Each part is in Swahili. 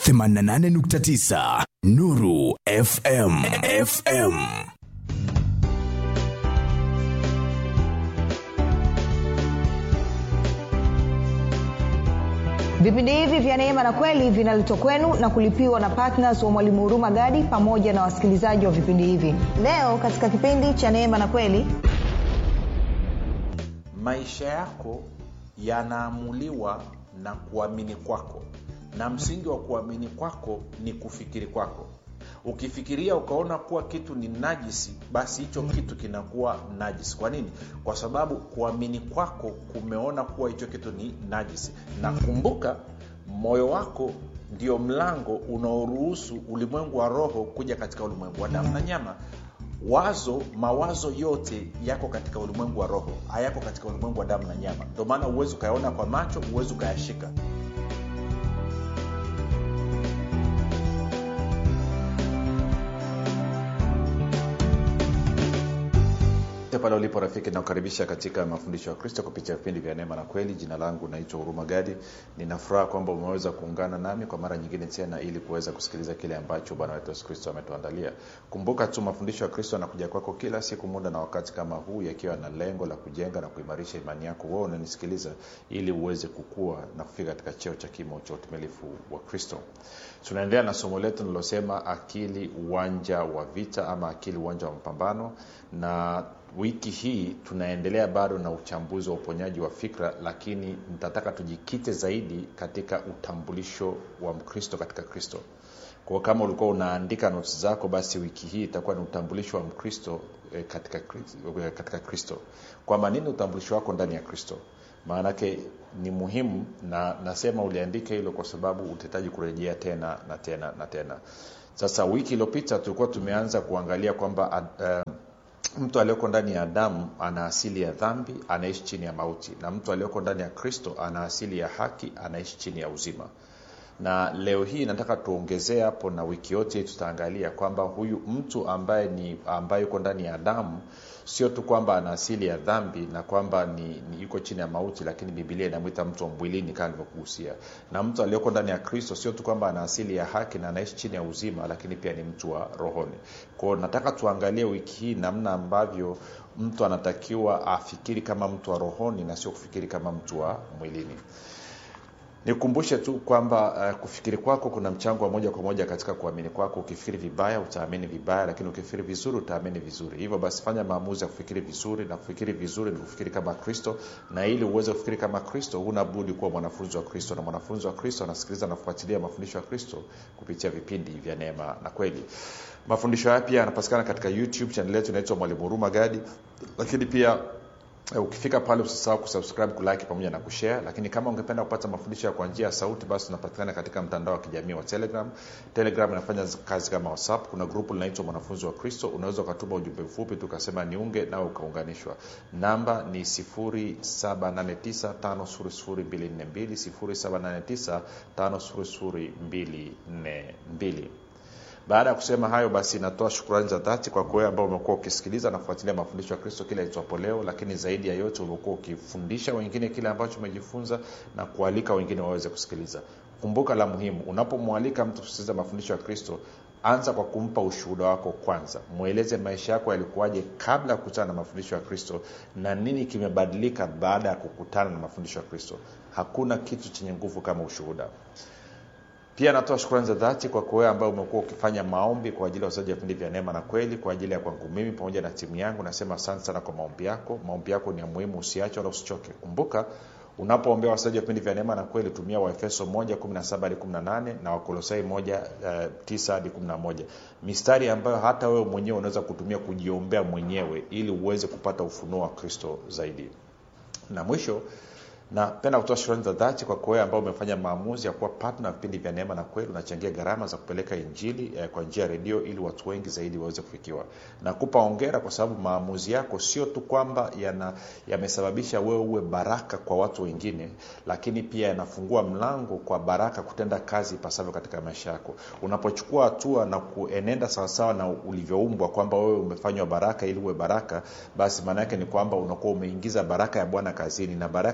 88.9 Nuru FM FM vipindi hivi vya neema na kweli vinaletwa kwenu na kulipiwa na ptns wa mwalimu huruma gadi pamoja na wasikilizaji wa vipindi hivi leo katika kipindi cha neema na kweli maisha yako yanaamuliwa na kuamini kwako na msingi wa kuamini kwako ni kufikiri kwako ukifikiria ukaona kuwa kitu ni najisi basi hicho kitu kinakuwa najisi kwa nini kwa sababu kuamini kwako kumeona kuwa hicho kitu ni najisi na kumbuka moyo wako ndio mlango unaoruhusu ulimwengu wa roho kuja katika ulimwengu wa damu na nyama wazo mawazo yote yako katika ulimwengu wa roho hayako katika ulimwengu wa damu na nyama ndio maana huwezi ukayaona kwa macho huwezi ukayashika pale ulipo rafiki nakukaribisha katika mafundisho ya kristo kupitia vipindi vya neema na kweli jina langu naitwa huruma gadi ninafuraha kwamba umeweza kuungana nami kwa mara nyingine tena ili kuweza kusikiliza kile ambacho bwana wetu yesu kristo ametuandalia kumbuka tu mafundisho ya kristo yanakuja kwako kila siku muda na wakati kama huu yakiwa na lengo la kujenga na kuimarisha imani yako wewe unanisikiliza ili uweze kukua na kufika katika cheo cha kimo cha utumilifu wa kristo tunaendelea na somo letu nilosema akili uwanja wa vita ama akili uwanja wa mapambano na wiki hii tunaendelea bado na uchambuzi wa uponyaji wa fikra lakini nitataka tujikite zaidi katika utambulisho wa mkristo katika kristo kwao kama ulikuwa unaandika noti zako basi wiki hii itakuwa ni utambulisho wa mkristo eh, katika, eh, katika kristo kwamba nini utambulisho wako ndani ya kristo maanake ni muhimu na nasema uliandika hilo kwa sababu utahitaji kurejea tena na tena na tena sasa wiki iliyopita tulikuwa tumeanza kuangalia kwamba uh, mtu aliyoko ndani ya adamu ana asili ya dhambi anaishi chini ya mauti na mtu aliyoko ndani ya kristo ana asili ya haki anaishi chini ya uzima na leo hii nataka tuongezee hapo na wiki yote tutaangalia kwamba huyu mtu ambaye ni ambaye yuko ndani ya adamu sio tu kwamba ana asili ya dhambi na kwamba ni, ni yuko chini ya mauti lakini bibilia inamwita mtu wa mwilini kama nilivyokuhusia na mtu aliyoko ndani ya kristo sio tu kwamba ana asili ya haki na anaishi chini ya uzima lakini pia ni mtu wa rohoni kwao nataka tuangalie wiki hii namna ambavyo mtu anatakiwa afikiri kama mtu wa rohoni na sio kufikiri kama mtu wa mwilini nikumbushe tu kwamba uh, kufikiri kwako kuna mchango wa moja kwa moja katika kuamini kwako ukifikiri vibaya utaamini vibaya lakini ukifikiri vizuri utaamini vizuri hivyo basi fanya maamuzi ya kufikiri vizuri na kufikiri vizuri ni kufikiri kama kristo na ili uweze kufikiri kama kristo huna budi kuwa mwanafunzi wa kristo na mwanafunzi wa kristo anasikiliza na kufuatilia mafundisho ya kristo kupitia vipindi vya neema na kweli mafundisho haya pia yanapatikana katika youtube chanel yetu inaitwa mwalimu huruma gadi lakini pia ukifika pale usisahau kusubscribe kulike pamoja na kushare lakini kama ungependa kupata mafundisho ya kwa njia ya sauti basi unapatikana katika mtandao wa kijamii wa telegram telegram inafanya kazi kama whatsapp kuna grupu linaitwa mwanafunzi wa kristo unaweza ukatuma ujumbe mfupi tukasema niunge nao ukaunganishwa namba ni 7895242 7895242 baada ya kusema hayo basi natoa shukurani za dhati kwa wewe ambao umekuwa ukisikiliza na kufuatilia mafundisho ya kristo kila itwapo leo lakini zaidi ya yote umekuwa ukifundisha wengine kile ambacho umejifunza na kualika wengine waweze kusikiliza kumbuka la muhimu unapomwalika mtu kusikiliza mafundisho ya kristo anza kwa kumpa ushuhuda wako kwanza mweleze maisha yako yalikuwaje kabla ya kukutana na mafundisho ya kristo na nini kimebadilika baada ya kukutana na mafundisho ya kristo hakuna kitu chenye nguvu kama ushuhuda pia natoa shukrani za dhati kwa wewe ambaye umekuwa ukifanya maombi kwa ajili ya wasaji wa vipindi vya neema na kweli kwa ajili ya kwangu mimi pamoja na timu yangu nasema asante sana kwa maombi yako maombi yako ni ya muhimu usiache wala usichoke kumbuka unapoombea wasaji wa vipindi vya neema na kweli tumia waefeso 1 hadi 18 na wakolosai 1 9 hadi 11 mistari ambayo hata wewe mwenyewe unaweza kutumia kujiombea mwenyewe ili uweze kupata ufunuo wa kristo zaidi na mwisho napenda kutoa shukrani za dhati kwa wewe ambao umefanya maamuzi ya kuwa patna vipindi vya neema na kweli unachangia gharama za kupeleka injili eh, kwa njia ya redio ili watu wengi zaidi waweze kufikiwa nakupa ongera kwa sababu maamuzi yako sio tu kwamba yana yamesababisha wewe uwe baraka kwa watu wengine lakini pia yanafungua mlango kwa baraka kutenda kazi ipasavyo katika maisha yako unapochukua hatua na kuenenda sawasawa na ulivyoumbwa kwamba wewe umefanywa baraka ili uwe baraka basi maana yake ni kwamba unakuwa umeingiza baraka ya bwana kazini na baraka ya bwana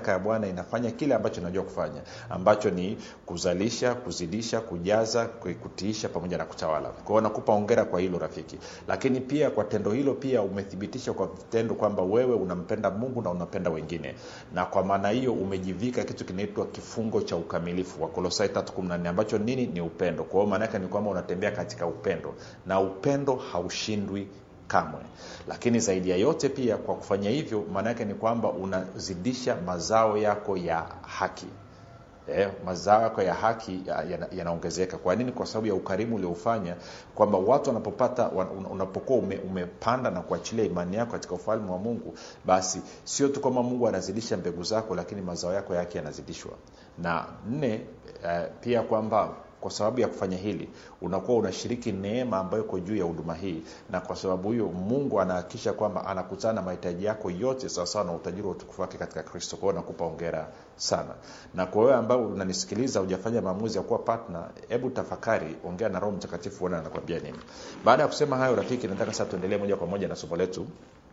maana inafanya kile ambacho inajua kufanya ambacho ni kuzalisha kuzidisha kujaza kutiisha pamoja na kutawala kwao nakupa ongera kwa hilo rafiki lakini pia kwa tendo hilo pia umethibitisha kwa vitendo kwamba wewe unampenda mungu na unapenda wengine na kwa maana hiyo umejivika kitu kinaitwa kifungo cha ukamilifu wa kolosai 314 ambacho nini ni upendo kwa hiyo maana yake ni kwamba unatembea katika upendo na upendo haushindwi kamwe lakini zaidi ya yote pia kwa kufanya hivyo maana yake ni kwamba unazidisha mazao yako ya haki eh, mazao yako ya haki yanaongezeka ya, ya kwa nini kwa sababu ya ukarimu ulioufanya kwamba watu wanapopata unapokuwa ume, umepanda na kuachilia imani yako katika ufalme wa mungu basi sio tu kwamba mungu anazidisha mbegu zako lakini mazao yako yake yanazidishwa na nne eh, pia kwamba kwa sababu ya kufanya hili unakuwa unashiriki neema ambayo iko juu ya huduma hii na kwa sababu hiyo mungu anahakikisha kwamba anakutana na mahitaji yako yote sawasawa na utajiri wa utukufu wake katika kristo kwao nakupa ongera sana na kwa wewe ambao unanisikiliza hujafanya maamuzi ya kuwa partner hebu tafakari ongea na roho mtakatifu uone anakwambia nini baada ya kusema hayo rafiki nataka sasa tuendelee moja kwa moja na somo letu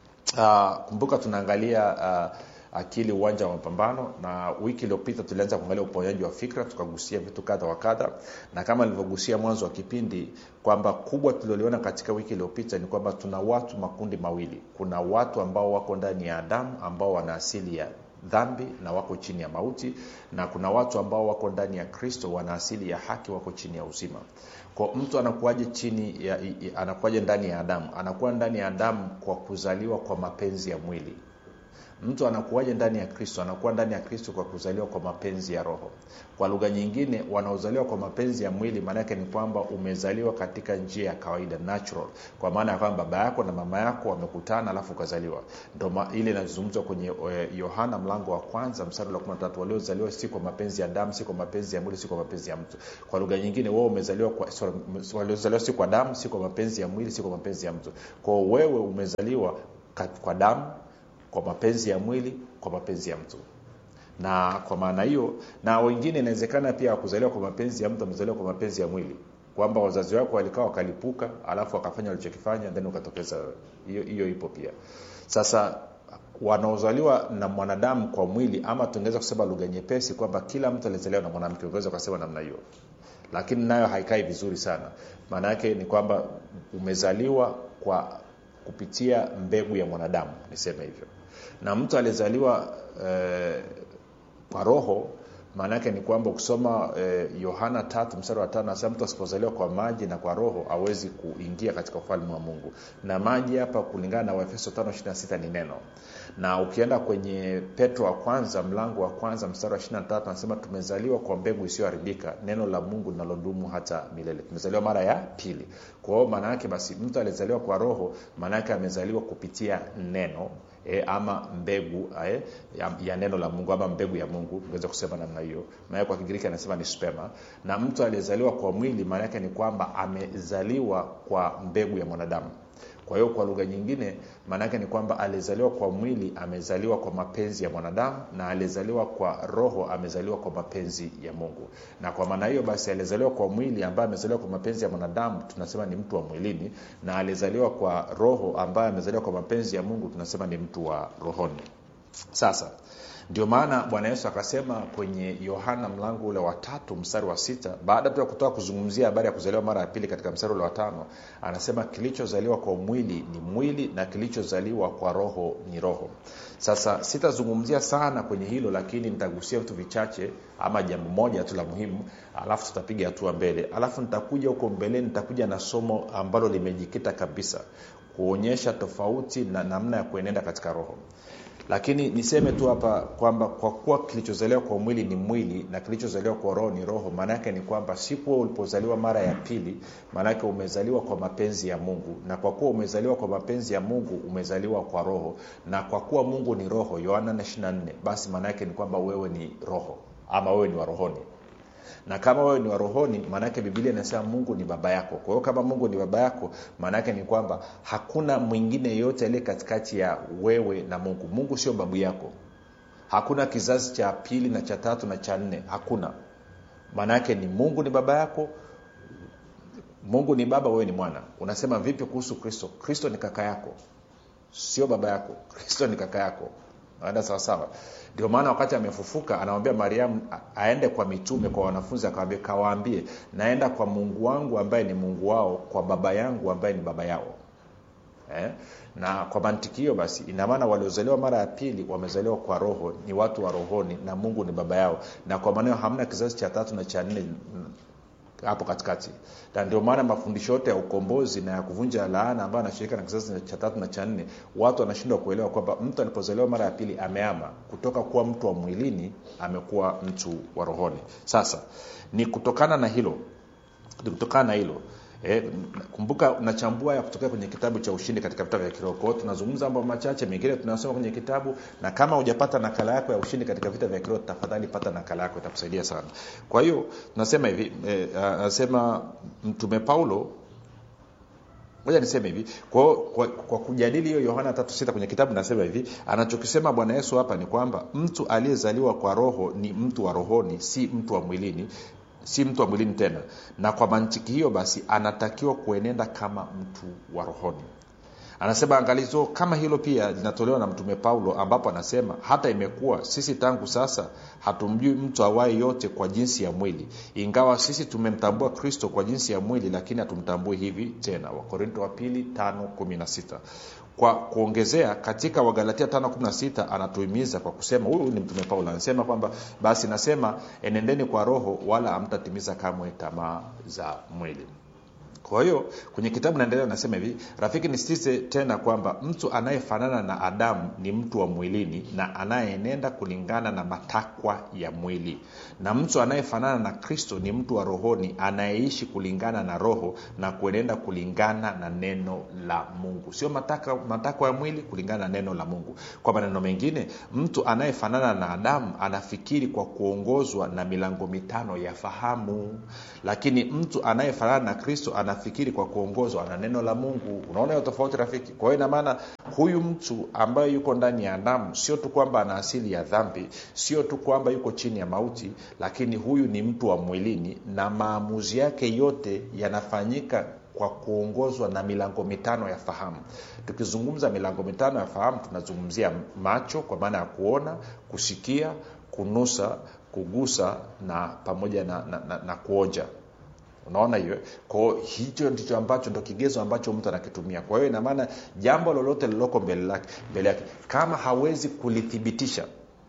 uh, kumbuka tunaangalia uh, akili uwanja wa mapambano na wiki iliyopita tulianza kuangalia uponyaji wa fikra tukagusia vitu kadha wa kadha na kama nilivyogusia mwanzo wa kipindi kwamba kubwa tulioliona katika wiki iliyopita ni kwamba tuna watu makundi mawili kuna watu ambao wako ndani ya adamu ambao wana asili ya dhambi na wako chini ya mauti na kuna watu ambao wako ndani ya kristo wana asili ya haki wako chini ya uzima kwa mtu anakuwaje chini ya, anakuwaje ndani ya adamu anakuwa ndani ya adamu kwa kuzaliwa kwa mapenzi ya mwili mtu anakuwaje ndani ya kristo anakuwa ndani ya kristo kwa kuzaliwa kwa mapenzi ya roho kwa lugha nyingine wanaozaliwa kwa mapenzi ya mwili maanaake ni kwamba umezaliwa katika njia ya kawaida natural kwa maana ya kwamba baba yako na mama yako wamekutana alafu ukazaliwa ndo ile inazungumzwa kwenye yohana mlango wa kwanza mstari wa 13 waliozaliwa si kwa mapenzi ya damu si kwa mapenzi ya mwili si kwa mapenzi ya mtu kwa lugha nyingine wewe umezaliwa kwa sorry, waliozaliwa si kwa damu si kwa mapenzi ya mwili si kwa mapenzi ya mtu kwao wewe umezaliwa kwa damu kwa mapenzi ya mwili kwa mapenzi ya mtu na kwa maana hiyo na wengine inawezekana pia wakuzaliwa kwa mapenzi ya mtu amezaliwa kwa mapenzi ya mwili kwamba wazazi wako walikaa wakalipuka alafu wakafanya walichokifanya then ukatokeza hiyo hiyo ipo pia sasa wanaozaliwa na mwanadamu kwa mwili ama tungeweza kusema lugha nyepesi kwamba kila mtu alizaliwa na mwanamke ungeweza ukasema namna hiyo lakini nayo haikai vizuri sana maana yake ni kwamba umezaliwa kwa kupitia mbegu ya mwanadamu niseme hivyo na mtu aliyezaliwa eh, kwa roho maana yake ni kwamba ukisoma yohana eh, tatu mstari wa tano nasema mtu asipozaliwa kwa maji na kwa roho awezi kuingia katika ufalme wa mungu na maji hapa kulingana na waefeso 5 ni neno na ukienda kwenye petro wa kwanza mlango wa kwanza mstari wa 23 anasema tumezaliwa kwa mbegu isiyoharibika neno la mungu linalodumu hata milele tumezaliwa mara ya pili kwa hiyo maana yake basi mtu aliyezaliwa kwa roho maana yake amezaliwa kupitia neno e, ama mbegu e, ya, ya neno la mungu ama mbegu ya mungu naweza kusema namna hiyo maana kwa kigiriki anasema ni spema na mtu aliyezaliwa kwa mwili maana yake ni kwamba amezaliwa kwa mbegu ya mwanadamu kwa hiyo kwa lugha nyingine maanaake ni kwamba aliyezaliwa kwa mwili amezaliwa kwa mapenzi ya mwanadamu na aliyezaliwa kwa roho amezaliwa kwa mapenzi ya mungu na kwa maana hiyo basi aliyezaliwa kwa mwili ambaye amezaliwa kwa mapenzi ya mwanadamu tunasema ni mtu wa mwilini na aliyezaliwa kwa roho ambaye amezaliwa kwa mapenzi ya mungu tunasema ni mtu wa rohoni sasa ndio maana bwana yesu akasema kwenye yohana mlango ule wa tatu mstari wa sita baada tu ya kutoka kuzungumzia habari ya kuzaliwa mara ya pili katika mstari ule wa tano anasema kilichozaliwa kwa mwili ni mwili na kilichozaliwa kwa roho ni roho sasa sitazungumzia sana kwenye hilo lakini nitagusia vitu vichache ama jambo moja tu la muhimu alafu tutapiga hatua mbele alafu nitakuja huko mbeleni nitakuja na somo ambalo limejikita kabisa kuonyesha tofauti na namna ya kuenenda katika roho lakini niseme tu hapa kwamba kwa kuwa kilichozaliwa kwa mwili ni mwili na kilichozaliwa kwa roho ni roho maanaake ni kwamba siku ulipozaliwa mara ya pili maanaake umezaliwa kwa mapenzi ya mungu na kwa kuwa umezaliwa kwa mapenzi ya mungu umezaliwa kwa roho na kwa kuwa mungu ni roho yohana 24 basi maanaake ni kwamba wewe ni roho ama wewe ni wa rohoni na kama wewe ni wa rohoni maanaake bibilia inasema mungu ni baba yako kwa hiyo kama mungu ni baba yako maanaake ni kwamba hakuna mwingine yeyote aliye katikati ya wewe na mungu mungu sio babu yako hakuna kizazi cha pili na cha tatu na cha nne hakuna maanaake ni mungu ni baba yako mungu ni baba wewe ni mwana unasema vipi kuhusu kristo kristo ni kaka yako sio baba yako kristo ni kaka yako aenda sawasawa ndio maana wakati amefufuka anamwambia mariamu a- aende kwa mitume kwa wanafunzi akawambia kawaambie naenda kwa mungu wangu ambaye ni mungu wao kwa baba yangu ambaye ni baba yao eh? na kwa mantiki hiyo basi ina maana waliozaliwa mara ya pili wamezaliwa kwa roho ni watu wa rohoni na mungu ni baba yao na kwa maneo hamna kizazi cha tatu na cha nne mm, hapo katikati na ndio maana mafundisho yote ya ukombozi na ya kuvunja laana ambayo anashirika na kizazi cha tatu na cha nne watu wanashindwa kuelewa kwamba mtu alipozaliwa mara ya pili ameama kutoka kuwa mtu wa mwilini amekuwa mtu wa rohoni sasa ni kutokana na hilo ni kutokana na hilo E, kumbuka nachambua ya kutokea kwenye kitabu cha ushindi katika vitabu vya kiroho kwao tunazungumza mambo machache mengine tunasoma kwenye kitabu na kama hujapata nakala yako ya ushindi katika vita vya kiroho tafadhali pata nakala yako itakusaidia sana kwa hiyo tunasema hivi e, anasema mtume paulo moja niseme hivi kwa, kwa, kwa kujadili hiyo yohana tatu sita kwenye kitabu nasema hivi anachokisema bwana yesu hapa ni kwamba mtu aliyezaliwa kwa roho ni mtu wa rohoni si mtu wa mwilini si mtu wa mwilini tena na kwa mantiki hiyo basi anatakiwa kuenenda kama mtu wa rohoni anasema angalizo kama hilo pia linatolewa na mtume paulo ambapo anasema hata imekuwa sisi tangu sasa hatumjui mtu awaye yote kwa jinsi ya mwili ingawa sisi tumemtambua kristo kwa jinsi ya mwili lakini hatumtambui hivi tena wakorinto wa pili 516 kwa kuongezea katika wagalatia 516 anatuhimiza kwa kusema huyu ni mtume paulo anasema kwamba basi nasema enendeni kwa roho wala hamtatimiza kamwe tamaa za mwili kwa hiyo kwenye kitabu naendelea nasema hivi rafiki nisitize tena kwamba mtu anayefanana na adamu ni mtu wa mwilini na anayeenenda kulingana na matakwa ya mwili na mtu anayefanana na kristo ni mtu wa rohoni anayeishi kulingana na roho na kuenenda kulingana na neno la mungu sio matakwa mataka ya mwili kulingana na neno la mungu kwa maneno mengine mtu anayefanana na adamu anafikiri kwa kuongozwa na milango mitano ya fahamu lakini mtu anayefanana na kristo anafikiri kwa kuongozwa na neno la mungu unaona hiyo tofauti rafiki kwa hiyo inamaana huyu mtu ambaye yuko ndani ya adamu sio tu kwamba ana asili ya dhambi sio tu kwamba yuko chini ya mauti lakini huyu ni mtu wa mwilini na maamuzi yake yote yanafanyika kwa kuongozwa na milango mitano ya fahamu tukizungumza milango mitano ya fahamu tunazungumzia macho kwa maana ya kuona kusikia kunusa kugusa na pamoja na, na, na, na kuonja unaona hiyo kwao hicho ndicho ambacho ndo kigezo ambacho mtu anakitumia kwa hiyo inamaana jambo lolote lililoko mbele lake mbele yake kama hawezi kulithibitisha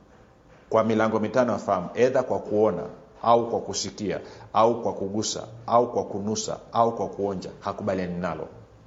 kwa milango mitano ya fahamu edha kwa kuona au kwa kusikia au kwa kugusa au kwa kunusa au kwa kuonja hakubaliani nalo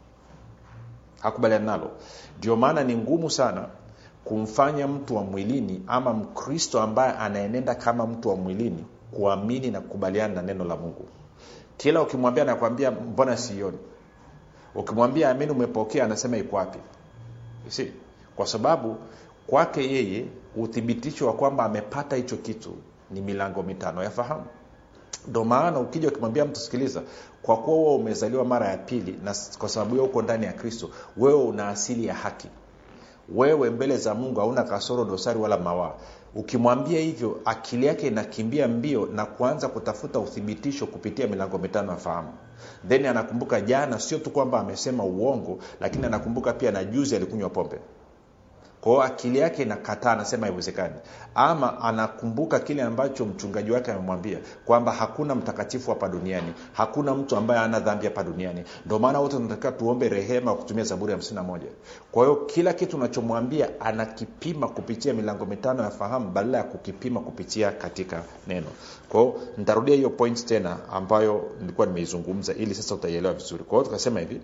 hakubaliani nalo ndio maana ni ngumu sana kumfanya mtu wa mwilini ama mkristo ambaye anaenenda kama mtu wa mwilini kuamini na kukubaliana na neno la mungu kila ukimwambia anakwambia mbona sioni ukimwambia amini umepokea anasema iko wapi si kwa sababu kwake yeye uthibitisho wa kwamba amepata hicho kitu ni milango mitano ya fahamu ndo maana ukija ukimwambia mtu sikiliza kwa kuwa wewe umezaliwa mara ya pili na kwa sababu hiyo uko ndani ya kristo wewe una asili ya haki wewe mbele za mungu hauna kasoro dosari wala mawaa ukimwambia hivyo akili yake inakimbia mbio na kuanza kutafuta uthibitisho kupitia milango mitano ya fahamu then anakumbuka jana sio tu kwamba amesema uongo lakini anakumbuka pia na juzi alikunywa pombe kwao akili yake inakataa anasema haiwezekani ama anakumbuka kile ambacho mchungaji wake amemwambia kwamba hakuna mtakatifu hapa duniani hakuna mtu ambaye ana dhambi hapa duniani ndio maana wote tunatakiwa tuombe rehema wa kutumia zaburi ya 51 kwa hiyo kila kitu unachomwambia anakipima kupitia milango mitano ya fahamu badala ya kukipima kupitia katika neno kwa hiyo nitarudia hiyo point tena ambayo nilikuwa nimeizungumza ili sasa utaielewa vizuri kwa hiyo tukasema hivi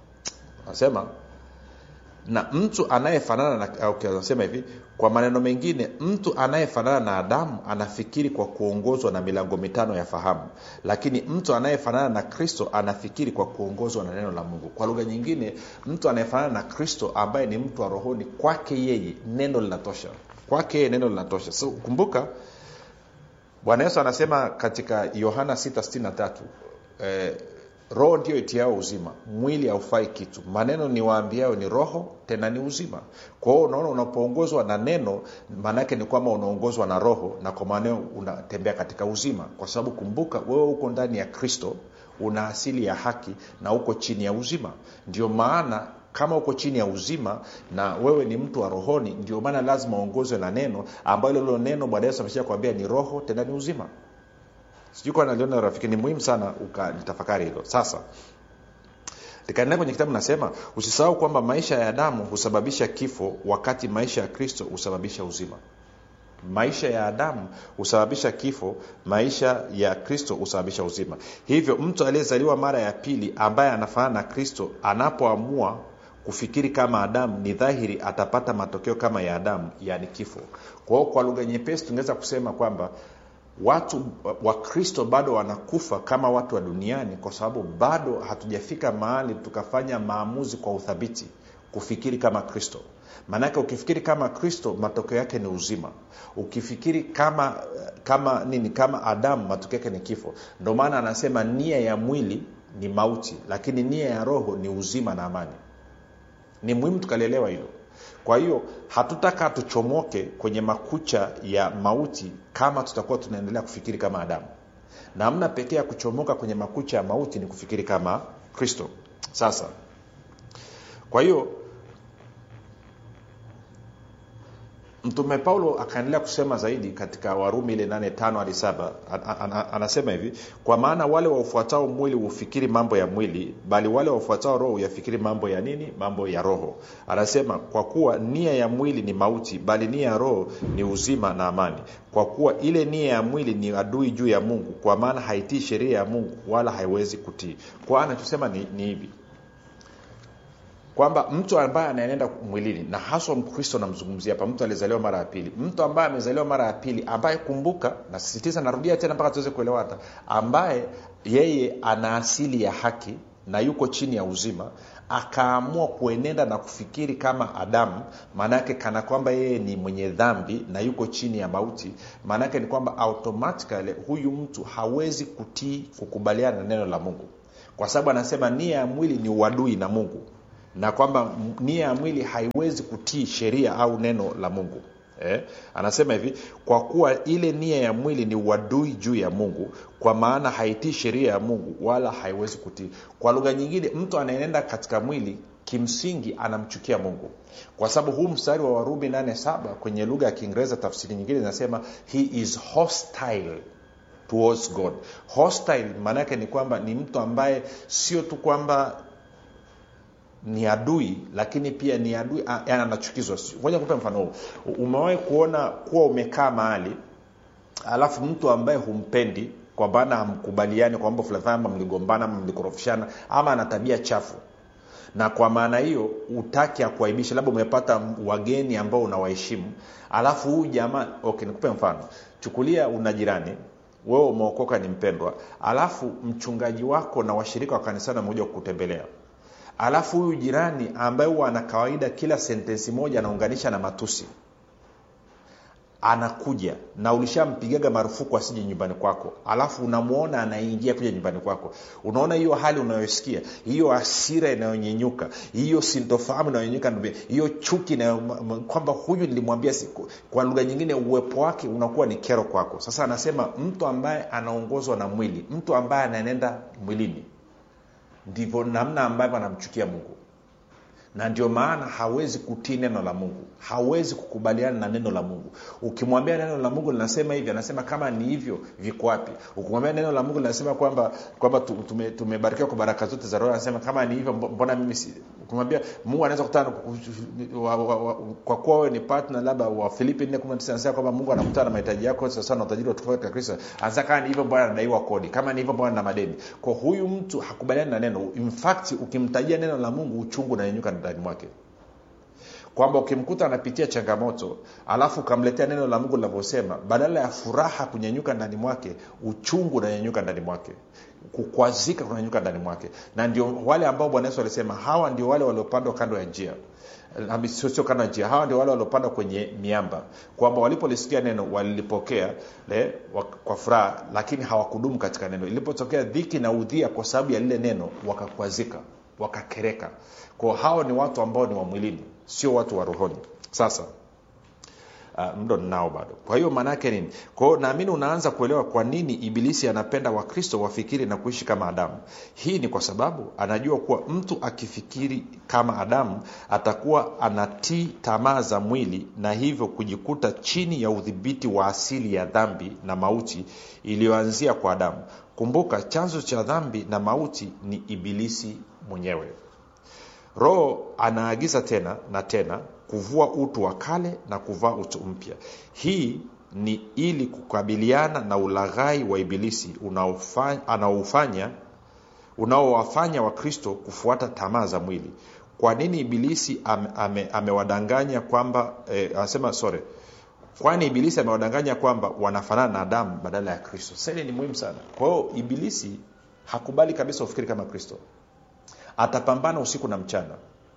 nasema na mtu anayefanana na okay, anasema hivi kwa maneno mengine mtu anayefanana na adamu anafikiri kwa kuongozwa na milango mitano ya fahamu lakini mtu anayefanana na kristo anafikiri kwa kuongozwa na neno la mungu kwa lugha nyingine mtu anayefanana na kristo ambaye ni mtu wa rohoni kwake yeye neno linatosha kwake yeye neno linatosha so kumbuka bwana yesu anasema katika yohana 663 eh, roho ndio itiao uzima mwili haufai kitu maneno niwaambiayo ni roho tena ni uzima kwa hiyo unaona unapoongozwa na neno maanaake ni kwamba unaongozwa na roho na kwa maanao unatembea katika uzima kwa sababu kumbuka wewe uko ndani ya kristo una asili ya haki na uko chini ya uzima ndio maana kama uko chini ya uzima na wewe ni mtu wa rohoni ndio maana lazima uongozwe na neno ambalo hilo neno bwana yesu amesha kuambia ni roho tena ni uzima sijui kwa naliona rafiki ni muhimu sana ukalitafakari hilo sasa nikaendelea kwenye kitabu nasema usisahau kwamba maisha ya adamu husababisha kifo wakati maisha ya kristo husababisha uzima maisha ya adamu husababisha kifo maisha ya kristo husababisha uzima hivyo mtu aliyezaliwa mara ya pili ambaye anafanana na kristo anapoamua kufikiri kama adamu ni dhahiri atapata matokeo kama ya adamu yaani kifo kwa hiyo kwa lugha nyepesi tungeweza kusema kwamba watu wakristo bado wanakufa kama watu wa duniani kwa sababu bado hatujafika mahali tukafanya maamuzi kwa uthabiti kufikiri kama kristo maanake ukifikiri kama kristo matokeo yake ni uzima ukifikiri kama kama nini kama adamu matokeo yake ni kifo ndio maana anasema nia ya mwili ni mauti lakini nia ya roho ni uzima na amani ni muhimu tukalielewa hilo kwa hiyo hatutaka tuchomoke kwenye makucha ya mauti kama tutakuwa tunaendelea kufikiri kama adamu namna pekee ya kuchomoka kwenye makucha ya mauti ni kufikiri kama kristo sasa kwa hiyo mtume paulo akaendelea kusema zaidi katika warumi ile 85 hadi 7 anasema hivi kwa maana wale waufuatao mwili hufikiri mambo ya mwili bali wale waufuatao roho huyafikiri mambo ya nini mambo ya roho anasema kwa kuwa nia ya mwili ni mauti bali nia ya roho ni uzima na amani kwa kuwa ile nia ya mwili ni adui juu ya mungu kwa maana haitii sheria ya mungu wala haiwezi kutii kwa anachosema ni, ni hivi kwamba mtu ambaye anaenenda mwilini na haswa mkristo namzungumzia hapa mtu aliyezaliwa mara ya pili mtu ambaye amezaliwa mara ya pili ambaye kumbuka nasisitiza narudia tena mpaka tuweze kuelewa hata ambaye yeye ana asili ya haki na yuko chini ya uzima akaamua kuenenda na kufikiri kama adamu maanaake kana kwamba yeye ni mwenye dhambi na yuko chini ya mauti maanaake ni kwamba automatically huyu mtu hawezi kutii kukubaliana na neno la mungu kwa sababu anasema nia ya mwili ni uadui na mungu na kwamba nia ya mwili haiwezi kutii sheria au neno la mungu eh? anasema hivi kwa kuwa ile nia ya mwili ni uadui juu ya mungu kwa maana haitii sheria ya mungu wala haiwezi kutii kwa lugha nyingine mtu anaenenda katika mwili kimsingi anamchukia mungu kwa sababu huu mstari wa warumi 87 kwenye lugha ya kiingereza tafsiri nyingine inasema he is hostile towards god hostile maana yake ni kwamba ni mtu ambaye sio tu kwamba ni adui lakini pia ni adui yani anachukizwa moja kupe mfano huu umewahi kuona kuwa umekaa mahali alafu mtu ambaye humpendi kwa maana hamkubaliani kwa mambo fulani ama mligombana ama mlikorofishana ama ana tabia chafu na kwa maana hiyo utaki akuaibisha labda umepata wageni ambao unawaheshimu alafu huyu jamaa okay nikupe mfano chukulia una jirani wewe umeokoka ni mpendwa alafu mchungaji wako na washirika wa kanisani wamekuja kukutembelea alafu huyu jirani ambaye huwa ana kawaida kila sentensi moja anaunganisha na matusi anakuja na ulishampigaga marufuku asije nyumbani kwako alafu unamwona anaingia kuja nyumbani kwako unaona hiyo hali unayosikia hiyo asira inayonyenyuka hiyo sintofahamu inayonyenyuka hiyo chuki na kwamba huyu nilimwambia siku kwa lugha nyingine uwepo wake unakuwa ni kero kwako sasa anasema mtu ambaye anaongozwa na mwili mtu ambaye anaenenda mwilini ndivyo namna ambavyo anamchukia mungu na ndio maana hawezi kutii neno la mungu hawezi kukubaliana na neno la mungu ukimwambia neno la mungu linasema hivi anasema kama ni hivyo viko wapi ukimwambia neno la mungu linasema kwamba kwamba tume, tumebarikiwa kwa baraka zote za roho anasema kama ni hivyo mbona mimi si ukimwambia mungu anaweza kutana kwa kuwa wewe ni partner labda wa filipi 4 anasema kwamba mungu anakutana na mahitaji yako sasa na utajiri wa tukufu katika kristo anasema kama ni hivyo mbona anadaiwa kodi kama ni hivyo mbona na madeni kwa huyu mtu hakubaliani na neno in fact ukimtajia neno la mungu uchungu unanyanyuka ndani mwake kwamba ukimkuta anapitia changamoto alafu ukamletea neno la mungu linavyosema badala ya furaha kunyanyuka ndani mwake uchungu unanyanyuka ndani mwake kukwazika kunanyanyuka ndani mwake na ndio wale ambao bwana yesu alisema hawa ndio wale waliopandwa kando ya njia sio kando ya njia hawa ndio wale waliopandwa kwenye miamba kwamba walipolisikia neno walilipokea le, kwa furaha lakini hawakudumu katika neno ilipotokea dhiki na udhia kwa sababu ya lile neno wakakwazika wakakereka kwao hao ni watu ambao ni wa mwilini sio watu wa rohoni sasa uh, mdo ninao bado kwa hiyo maana yake nini kwao naamini unaanza kuelewa kwa nini ibilisi anapenda wakristo wafikiri na kuishi kama adamu hii ni kwa sababu anajua kuwa mtu akifikiri kama adamu atakuwa anatii tamaa za mwili na hivyo kujikuta chini ya udhibiti wa asili ya dhambi na mauti iliyoanzia kwa adamu kumbuka chanzo cha dhambi na mauti ni ibilisi mwenyewe roho anaagiza tena na tena kuvua utu wa kale na kuvaa utu mpya hii ni ili kukabiliana na ulaghai wa ibilisi anaofanya unaowafanya wakristo kufuata tamaa za mwili kwa nini ibilisi amewadanganya ame, ame kwamba eh, anasema sorry kwani ibilisi amewadanganya kwamba wanafanana na adamu badala ya kristo sasa ni muhimu sana kwa hiyo ibilisi hakubali kabisa ufikiri kama kristo atapambana usiku na mchana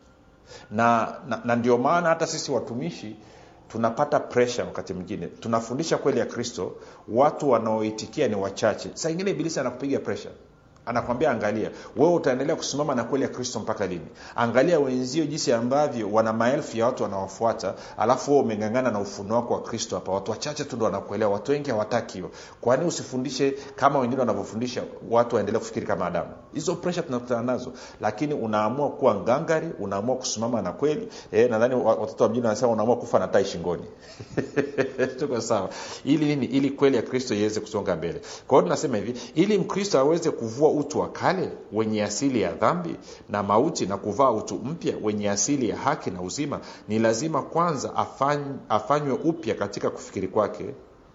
na, na, na ndio maana hata sisi watumishi tunapata presha wakati mwingine tunafundisha kweli ya kristo watu wanaoitikia ni wachache saa ingine ibilisi anakupiga presha anakwambia angalia wewe utaendelea kusimama na kweli ya kristo mpaka lini angalia wenzio jinsi ambavyo wana maelfu ya watu wanawafuata alafu wewe umengangana na ufunuo wako wa kristo hapa watu wachache tu ndo wanakuelewa watu wengi hawataki hiyo kwani usifundishe kama wengine wanavyofundisha watu waendelee kufikiri kama adamu hizo presha tunakutana nazo lakini unaamua kuwa ngangari unaamua kusimama na kweli e, nadhani watoto wa mjini wanasema unaamua kufa na tai shingoni tuko sawa ili nini ili kweli ya kristo iweze kusonga mbele kwa hiyo tunasema hivi ili mkristo aweze kuvua utu wa kale wenye asili ya dhambi na mauti na kuvaa utu mpya wenye asili ya haki na uzima ni lazima kwanza afany, afanywe upya katika kufikiri kwake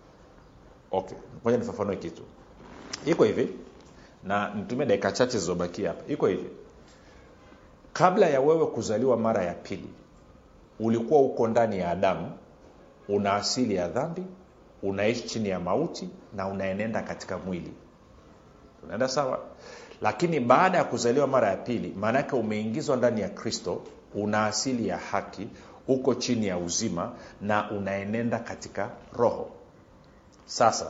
okay ngoja nifafanue kitu iko hivi na nitumie dakika chache zilizobakia hapa iko hivi kabla ya wewe kuzaliwa mara ya pili ulikuwa uko ndani ya adamu una asili ya dhambi unaishi chini ya mauti na unaenenda katika mwili tunaenda sawa lakini baada ya kuzaliwa mara ya pili maanake umeingizwa ndani ya kristo una asili ya haki uko chini ya uzima na unaenenda katika roho sasa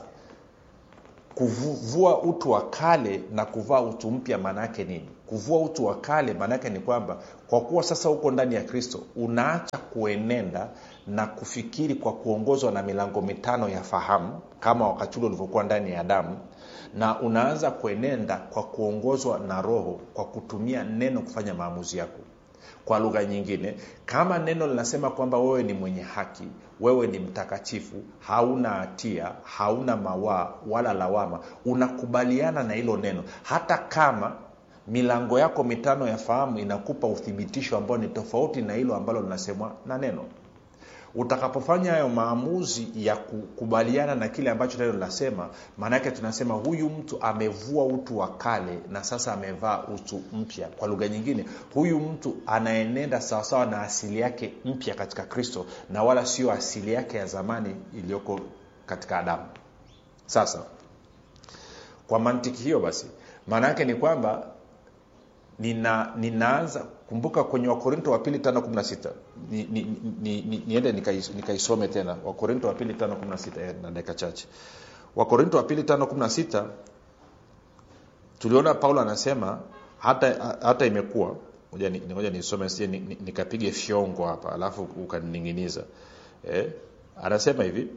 kuvua utu wa kale na kuvaa utu mpya maanaake nini kuvua utu wa kale maanaake ni kwamba kwa kuwa sasa uko ndani ya kristo unaacha kuenenda na kufikiri kwa kuongozwa na milango mitano ya fahamu kama wakati ule ulivyokuwa ndani ya damu na unaanza kuenenda kwa kuongozwa na roho kwa kutumia neno kufanya maamuzi yako kwa lugha nyingine kama neno linasema kwamba wewe ni mwenye haki wewe ni mtakatifu hauna hatia hauna mawaa wala lawama unakubaliana na hilo neno hata kama milango yako mitano ya fahamu inakupa uthibitisho ambao ni tofauti na hilo ambalo linasemwa na neno utakapofanya hayo maamuzi ya kukubaliana na kile ambacho neno linasema maanaake tunasema huyu mtu amevua utu wa kale na sasa amevaa utu mpya kwa lugha nyingine huyu mtu anaenenda sawasawa na asili yake mpya katika kristo na wala sio asili yake ya zamani iliyoko katika adamu sasa kwa mantiki hiyo basi maana yake ni kwamba nina ninaanza kumbuka kwenye wakorinto wa pili tano kumi na sita niende ni, ni, ni, ni nikaisome nika tena wakorinto wa pili tano kumi na sita na dakika chache wakorinto wa pili tano kumi na sita tuliona paulo anasema hata hata imekuwa ngoja nisome sie nikapige fyongo hapa alafu ukanining'iniza eh? anasema hivi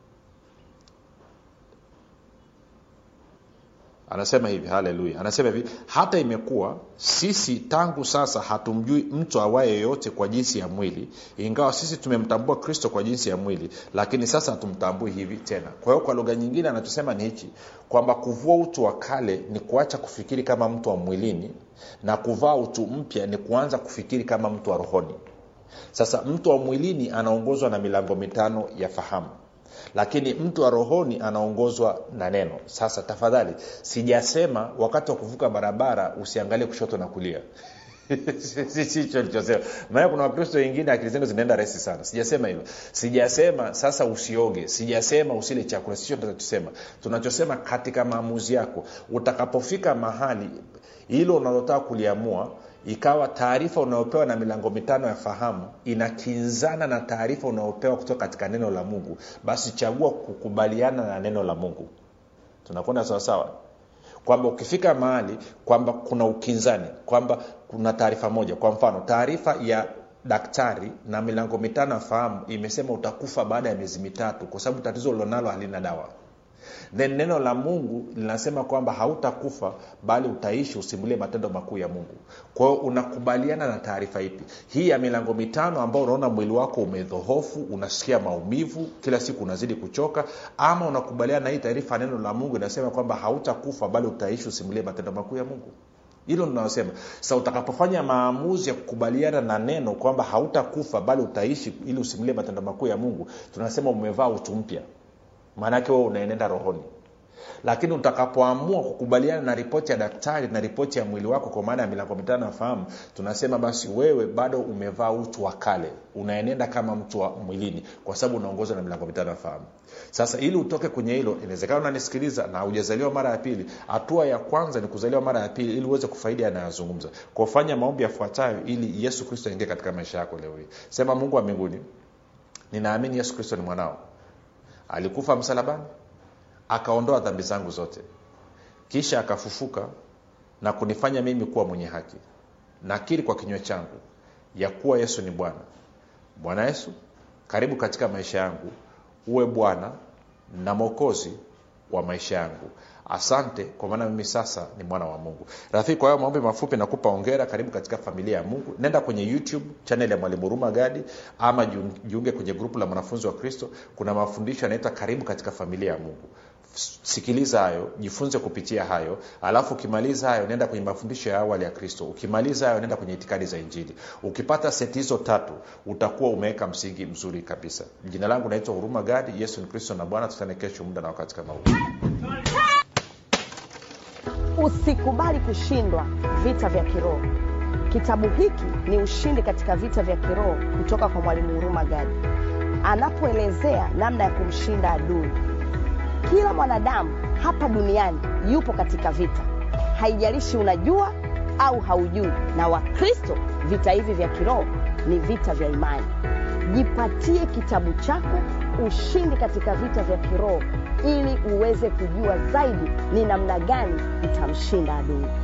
anasema hivi haleluya anasema hivi hata imekuwa sisi tangu sasa hatumjui mtu awaye yoyote kwa jinsi ya mwili ingawa sisi tumemtambua kristo kwa jinsi ya mwili lakini sasa hatumtambui hivi tena kwa hiyo kwa lugha nyingine anachosema ni hichi kwamba kuvua utu wa kale ni kuacha kufikiri kama mtu wa mwilini na kuvaa utu mpya ni kuanza kufikiri kama mtu wa rohoni sasa mtu wa mwilini anaongozwa na milango mitano ya fahamu lakini mtu wa rohoni anaongozwa na neno sasa tafadhali sijasema wakati wa kuvuka barabara usiangalie kushoto na kulia sicho lichosema maana kuna wakristo wengine akili zenu zinaenda resi sana sijasema hivyo sijasema sasa usioge sijasema usile chakula sicho tunachosema tunachosema katika maamuzi yako utakapofika mahali hilo unalotaka kuliamua ikawa taarifa unayopewa na milango mitano ya fahamu inakinzana na taarifa unayopewa kutoka katika neno la mungu basi chagua kukubaliana na neno la mungu tunakwenda sawasawa kwamba ukifika mahali kwamba kuna ukinzani kwamba kuna taarifa moja kwa mfano taarifa ya daktari na milango mitano ya fahamu imesema utakufa baada ya miezi mitatu kwa sababu tatizo ulilonalo halina dawa then neno la mungu linasema kwamba hautakufa bali utaishi usimulie matendo makuu ya mungu kwa hiyo unakubaliana na taarifa ipi hii ya milango mitano ambao unaona mwili wako umedhohofu unasikia maumivu kila siku unazidi kuchoka ama unakubaliana na hii taarifa ya neno la mungu inasema kwamba hautakufa bali utaishi usimulie matendo makuu ya mungu hilo linalosema sa utakapofanya maamuzi ya kukubaliana na neno kwamba hautakufa bali utaishi ili usimulie matendo makuu ya mungu tunasema umevaa utu mpya maanake wewe unaenenda rohoni lakini utakapoamua kukubaliana na ripoti ya daktari na ripoti ya mwili wako kwa maana ya milango mitano ya fahamu tunasema basi wewe bado umevaa utu wa kale unaenenda kama mtu wa mwilini kwa sababu unaongozwa na milango mitano ya fahamu sasa ili utoke kwenye hilo inawezekana unanisikiliza na hujazaliwa mara ya pili hatua ya kwanza ni kuzaliwa mara ya pili ili uweze kufaidi anayozungumza kufanya maombi yafuatayo ili yesu kristo aingie katika maisha yako leo hii sema mungu wa mbinguni ninaamini yesu kristo ni mwanao alikufa msalabani akaondoa dhambi zangu zote kisha akafufuka na kunifanya mimi kuwa mwenye haki nakiri kwa kinywa changu ya kuwa yesu ni bwana bwana yesu karibu katika maisha yangu uwe bwana na mwokozi wa maisha yangu asante kwa maana mimi sasa ni mwana wa mungu rafiki kwa hayo maombi mafupi nakupa ongera karibu katika familia ya mungu nenda kwenye youtube chanel ya mwalimu huruma gadi ama jiunge kwenye grupu la mwanafunzi wa kristo kuna mafundisho yanaitwa karibu katika familia ya mungu sikiliza hayo jifunze kupitia hayo alafu ukimaliza hayo nenda kwenye mafundisho ya awali ya kristo ukimaliza hayo nenda kwenye itikadi za injili ukipata seti hizo tatu utakuwa umeweka msingi mzuri kabisa jina langu naitwa huruma gadi yesu ni kristo na bwana tutane kesho muda na wakati kama huu usikubali kushindwa vita vya kiroho kitabu hiki ni ushindi katika vita vya kiroho kutoka kwa mwalimu huruma gadi anapoelezea namna ya kumshinda adui kila mwanadamu hapa duniani yupo katika vita haijalishi unajua au haujui na wakristo vita hivi vya kiroho ni vita vya imani jipatie kitabu chako ushindi katika vita vya kiroho ili uweze kujua zaidi ni namna gani utamshinda adui